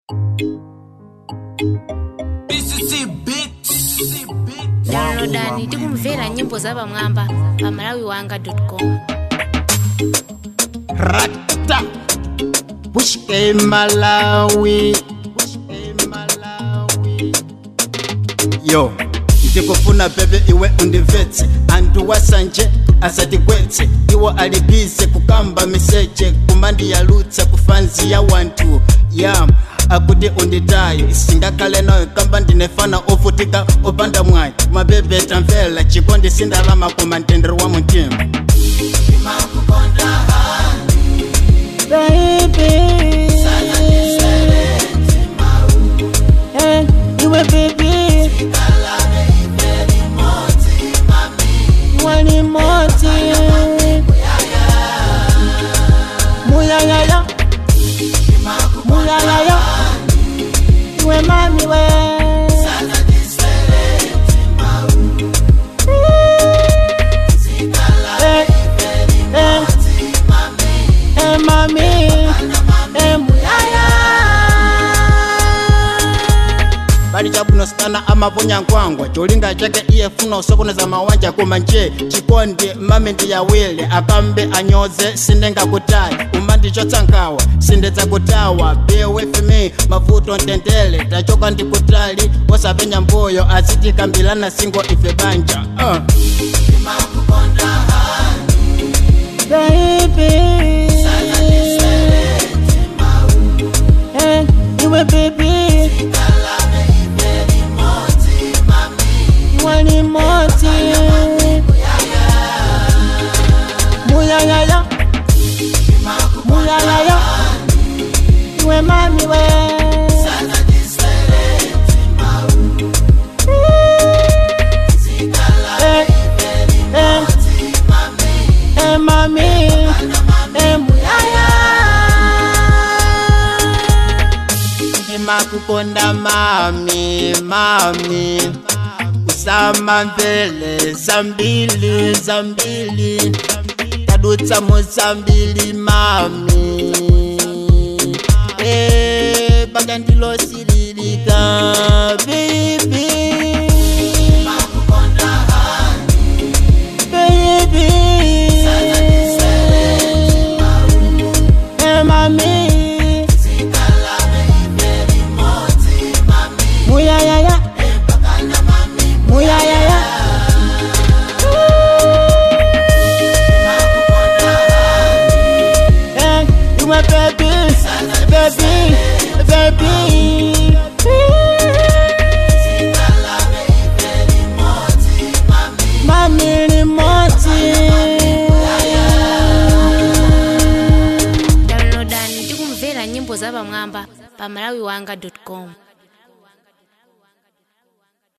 downloadani tikumvera nyimbo zapamwamba pa malawiwanga.com rata pushke malawi Pushke Malawi. yo ndikufuna bebe iwe undivetse anthu wasanje asatigwetse iwo alibize kukamba miseche kumandiyalutsa kufanzi ya wanthu ya akuti unditayo isingakhale nayo kamba ndinefana ovutika opanda mwayi mabebe tamvela chikondi sindalama koma mtendere wa mutima baby. Eh, iwe baby. Iwe ni moti. Muyayaya. Muyayaya. Iwe mami we. Eh, eh. Eh, mami, eh, muyaya. bali chabuno sikana amaponya nkwangwa cholinga chake iye funa usokoneza mawanja koma nje chikondi mami ndiyawile akambe anyoze sindingakutayi umandichotsa nkawa sindidzakutawa be with me mavuto ntendele tachoka ndikutali wasapenya mbuyo azitikambilana singo ife banja uh. baby. Eh, iwe baby. Iwe ni moti. Muyayaya. Muyayaya. Iwe mami we. Eh, eh. Eh, mami, eh, muyaya. ndimakukonda mami mami kusama mvele zambili zambili tadutsa muzambili mami Eh, baka ndilosililika bibi baby. Eh, mami. Muyayaya. Muyayaya. Eh, you my baby, baby, baby. Mami ni moti. downloadani tikumvera nyimbo zapamwamba pa malawiwanga.com